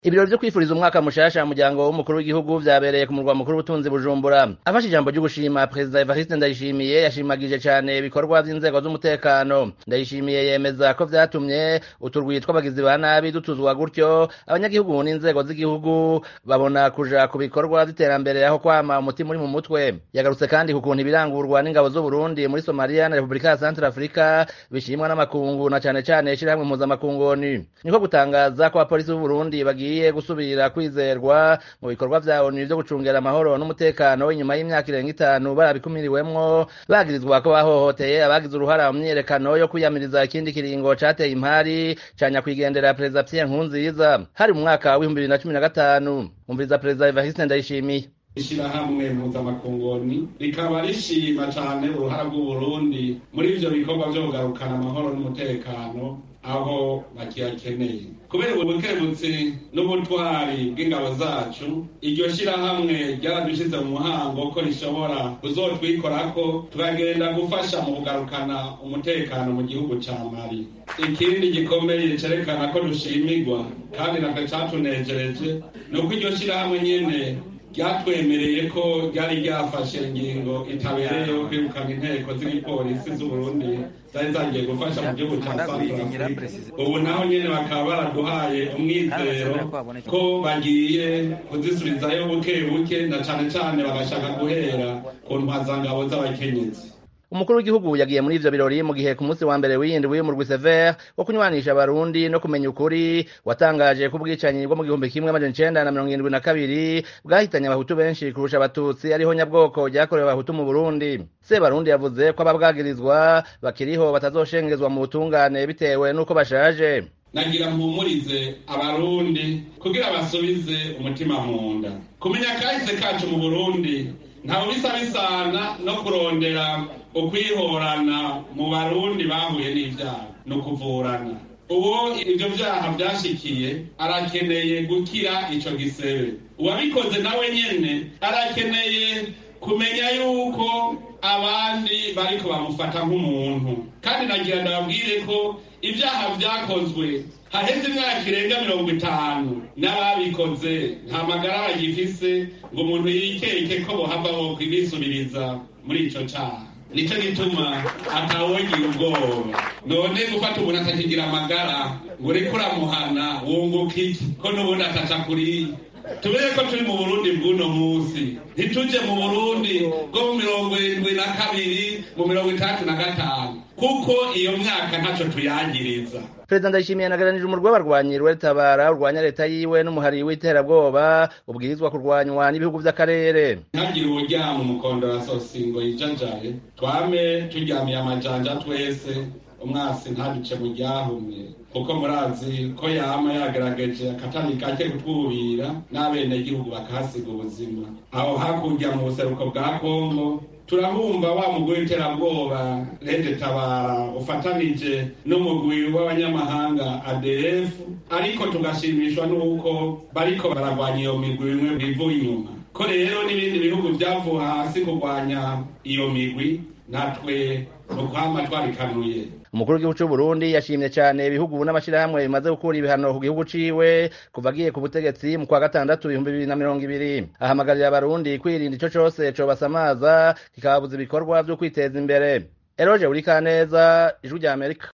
ibirori vyo kwifuriza umwaka mushasha muryango w'umukuru w'igihugu vyabereye ku murwa mukuru w'ubutunzi bujumbura afashe ijambo ryo gushima perezida evariste ndayishimiye yashimagije cane ibikorwa vy'inzego z'umutekano ndayishimiye yemeza ko vyatumye uturwi tw'abagizi ba nabi dutuzwa gutyo abanyagihugu n'inzego z'igihugu babona kuja ku bikorwa vy'iterambere aho kwama umutima uri mu mutwe yagarutse kandi ku kuntu ibirangurwa n'ingabo z'uburundi muri somaliya na repubulika ya centre afrika bishimwa n'amakungu na cane cane ishirahamwe mpuzamakungu onu niko gutangaza ko abapolisi b'uburundi bagiye bagiye gusubira kwizerwa mu bikorwa vya ONU vyo gucungera amahoro n'umutekano inyuma y'imyaka irenga itanu barabikumiriwemwo bagirizwa ko bahohoteye abagize uruhara mu myiyerekano yo kwiyamiriza ikindi kiringo cateye impari ca nyakwigendera perezida Pierre Nkurunziza hari mu mwaka w'ibihumbi bibiri na cumi na gatanu umviriza perezida Evariste Ndayishimiye ishirahamwe mpuzamakungoni rikaba rishima cane uruhara rw'uburundi muri ivyo bikorwa vyo kugarukana amahoro n'umutekano aho bakiyakeneye kubera ubukebutsi n'ubutwari bw'ingabo zacu iryo shirahamwe ryaradushize mu muhango ko rishobora kuzotwikorako tukagenda gufasha mu kugarukana umutekano mu gihugu ca mali ikindi gikomeye cerekana ko dushimirwa kandi natwe catunejereje ni uko iryo shirahamwe nyene ryatwemereye ko ryari ryafashe ingingo itabereye yo kwirukana inteko z'igipolisi z'uburundi zari zagiye gufasha mu gihugu ca santrafrika ubu naho nyene bakaba baraduhaye umwizero ko bagiye kuzisubizayo buke buke na cane cane bagashaka guhera ku ntwazangabo z'abakenyezi umukuru w'igihugu yagiye muri ivyo birori mu gihe ku munsi wa mbere w'indwi w'umurwi sever wo kunywanisha abarundi no kumenya ukuri watangaje ko ubwicanyi bwo mu gihumbi kimwe amajana icenda na mirongo irindwi na kabiri bwahitanye abahutu benshi kurusha abatutsi ariho nyabwoko ryakorewe abahutu mu burundi sebarundi yavuze ko ababwagirizwa bakiriho batazoshengezwa mu butungane bitewe n'uko bashaje nagira mpumurize abarundi kugira basubize umutima mu nda kumenya kahise kacu mu burundi ntawe bisa bisana no kurondera ukwihorana mu barundi bahuye n'ivyaha ni ukuvurana uwo ivyo vyaha vyashikiye arakeneye gukira ico gisebe uwabikoze nawe nyene arakeneye kumenya yuko abandi bariko bamufata nk'umuntu kandi nagira ndababwire ko ibyaha vyakozwe haheze imyaka irenga mirongo itanu n'ababikoze nta magara bagifise ngo umuntu yikeke ko bohava bo kubisubiriza muri ico caha nico gituma atawogira ubwoba none gufata umuntu atakigira amagara ngo uriko uramuhana wunguka iki ko n'ubundi ataca kuriya tubere ko turi mu burundi bw'uno munsi ntituje mu burundi bwo mu mirongo irindwi na kabiri mu mirongo itandatu na gatanu kuko iyo myaka ntaco tuyagiriza perezida ndayishimiye yanaganirije umurwi w'abarwanyi rwetabara urwanya leta yiwe n'umuhari w'iterabwoba ubwirizwa kurwanywa n'ibihugu vy'akarere ntagire uwuryama umukondo wa sosingo yijanjaye twame turyamiye amajanja twese umwasi ntaduce mu ryahumye kuko murazi ko yama yagerageje akatani kake kutwubira n'abenegihugu bakahasiga ubuzima aho hakurya mu buseruko bwa kongo turabumva wa mugwi w'iterabwoba rede tabara ufatanije n'umugwi w'abanyamahanga adf ariko tugashimishwa n'uko bariko baragwanya iyo migwi bimwe bivuye inyuma ko rero n'ibindi bihugu vyavuye hasi kurwanya iyo migwi natwe nukwama twarikanuye umukuru w'igihugu c'uburundi yashimye cane ibihugu n'amashirahamwe bimaze gukura ibihano ku gihugu ciwe kuva agiye ku butegetsi mu kwa gatandatu ibihumbi bibiri na mirongo ibiri ahamagarira abarundi kwirinda ico cose cobasamaza kikababuza ibikorwa vyo kwiteza imbere eroje urikaneza ijwi rya amerika